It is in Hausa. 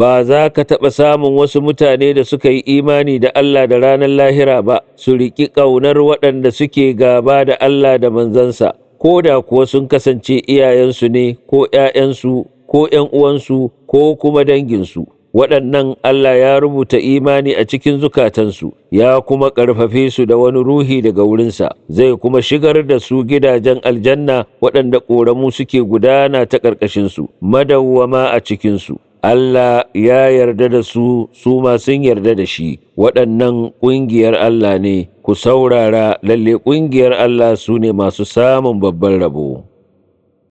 ba za ka taɓa samun wasu mutane da suka yi imani da Allah da ranar lahira ba su riƙi ƙaunar waɗanda suke gaba da Allah da manzansa ko da kuwa sun kasance iyayensu ne ko ‘ya'yansu ko ‘yan uwansu ko kuma danginsu waɗannan Allah ya rubuta imani a cikin zukatansu ya kuma ƙarfafe su da wani ruhi daga wurinsa zai kuma shigar da su gidajen aljanna waɗanda ƙoramu suke gudana ta ƙarƙashinsu madawwama a cikinsu Allah ya yarda da su su ma sun yarda da shi waɗannan ƙungiyar Allah ne ku saurara lalle ƙungiyar Allah su ne masu samun babban rabo.